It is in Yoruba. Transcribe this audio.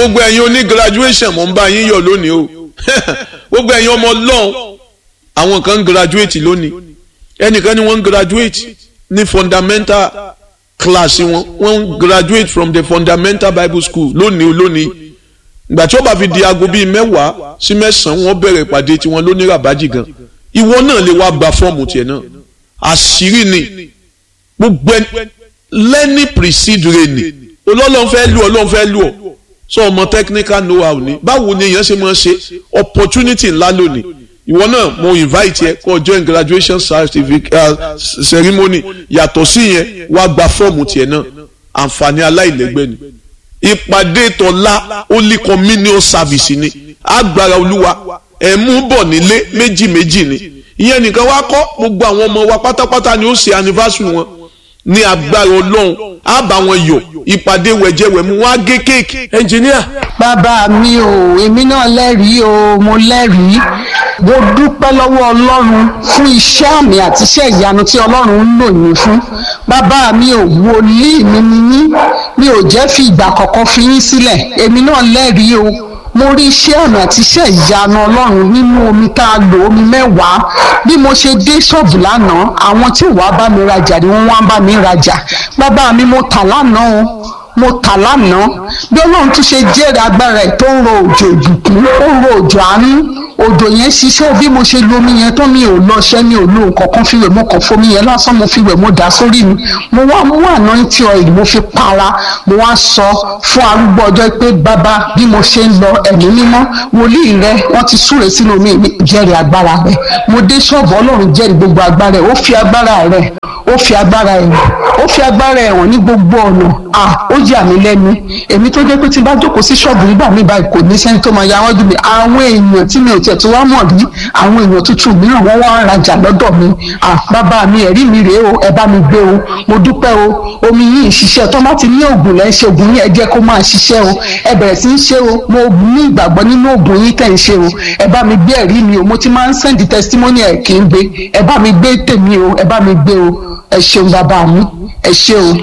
gbogbo ẹ̀yin oní graduation mo ń bá yín yọ̀ lónìí o gbogbo ẹ̀yin ọmọ ọlọ́run àwọn kan ń graduate lónìí ẹnìkan ni wọ́n ń graduate ní fundamental class wọn wọ́n ń graduate from the fundamental bible school lónìí lónìí ìgbà tí ó bá fi di aago bíi mẹ́wàá sí mẹ́sàn-án wọ́n bẹ̀rẹ̀ ìpàdé tiwọn lóní ràbájì gan ìwọ náà lè wá gba fọ́ọ̀mù tiẹ̀ náà àṣírí ni gbogbo lẹ́ni precede reni olólùfẹ́ fẹ́ lù ọ́ lọ́n fẹ́ lù ọ́ sọ ọmọ technical know how ni báwo ni èèyàn ṣe máa ṣe opportunity ńlá lónìí ìwọ náà mo invite yẹ kó join graduation certificate uh, ceremony yàtọ̀ sí yẹn wá gba fọ́ọ̀mù tiẹ̀ náà àǹfààní aláìlẹ́gbẹ́ ni ìpàdé tọ́lá holy communion service ni agbára olúwa ẹ̀ mú bọ̀ nílé méjì méjì ni ìyẹn nìkan wá kọ́ gbogbo àwọn ọmọ wa pátápátá ni ó ṣe anniversary wọn ní agbára ọlọ́run á bá wọn yọ̀ ìpàdé wẹ̀jẹ̀wẹ̀mú wọn á gé kéèkì. ẹnjìníà. bàbá mi ò èmi náà lẹ́rìí o mo lẹ́rìí mo dúpẹ́ lọ́wọ́ ọlọ́run fún iṣẹ́ àmì àti iṣẹ́ ìyanu tí ọlọ́run ń lò yín fún bàbá mi ò wòlíì mi ni yín mi ò jẹ́ fi ìgbà kọ̀ọ̀kan fi yín sílẹ̀ èmi náà lẹ́rìí o mo rí iṣẹ́ àmì àti iṣẹ́ ìyanu ọlọ́run nínú omi tá a lò omi mẹ́wàá bí mo ṣe dé ṣọ́ọ̀bù lánàá àwọn tí wàá bá mi rajà ni wọ́n wá bá mi rajà bàbá mi mo tà lánàá o mo tà lánàá bí ọlọ́run tún ṣe jẹ́rìí agbára ẹ̀ tó ń ro òjò ìbùkún ó ń ro òjò àánú òjò yẹn ṣiṣẹ́ bí mo ṣe lo omi yẹn tó mi ò lọ ṣẹ́ mi ò lo nǹkan kan fi wẹ̀ mo kàn fomi yẹn lásán mo fi wẹ̀ mo dà sórí mi mo wá mú anointing oil mo fi para mo wá sọ fún arúgbó ọjọ́ pé bàbá bí mo ṣe ń lọ ẹ̀mí mímọ́ wòlíì rẹ wọ́n ti súre sínú omi mi jẹ́rìí agbára rẹ mo dé ṣọ́ọ̀bù ọlọ́run jẹ́rìí gbogbo agbára ẹ̀ ó fi agbára rẹ ó fi agbára ẹ̀ ó fi agbára ẹ̀ hàn ní gbogbo ọ̀nà à ó yà mí lẹ́nu èmi tó jẹ́ pé tí n bá jókòó sí ṣọ́ọ̀bù nígbà mi báyìí kò ní sẹ́ni tó máa ya wọ́n dùn mí àwọn èèyàn tí mi ò tiẹ̀ tó wá mọ̀ rí àwọn èèyàn tuntun mìíràn wọ́n wá ń rajà lọ́dọ̀ mi à bàbá mi ẹ̀rí mi rèé o ẹ bá mi gbé o mo dúpẹ́ o omi yìí ń ṣiṣẹ́ tó bá ti ní oògùn lẹ́ ń ṣe oògùn yìí ẹ jẹ́ kó máa ṣiṣẹ́ o ẹ bẹ̀rẹ̀ sí ń ṣe o mo ní ìgbàgbọ́ nínú oògùn yìí tẹ̀ ń ṣe o ẹ bá mi gbé ẹ̀rí mi o mo ti máa ń sẹ́ndì testimony ẹ̀ kì í gbé ẹ bá mi gbé tèmi o ẹ bá mi gbé o ẹ ṣeun bàbá mi ẹ ṣe o.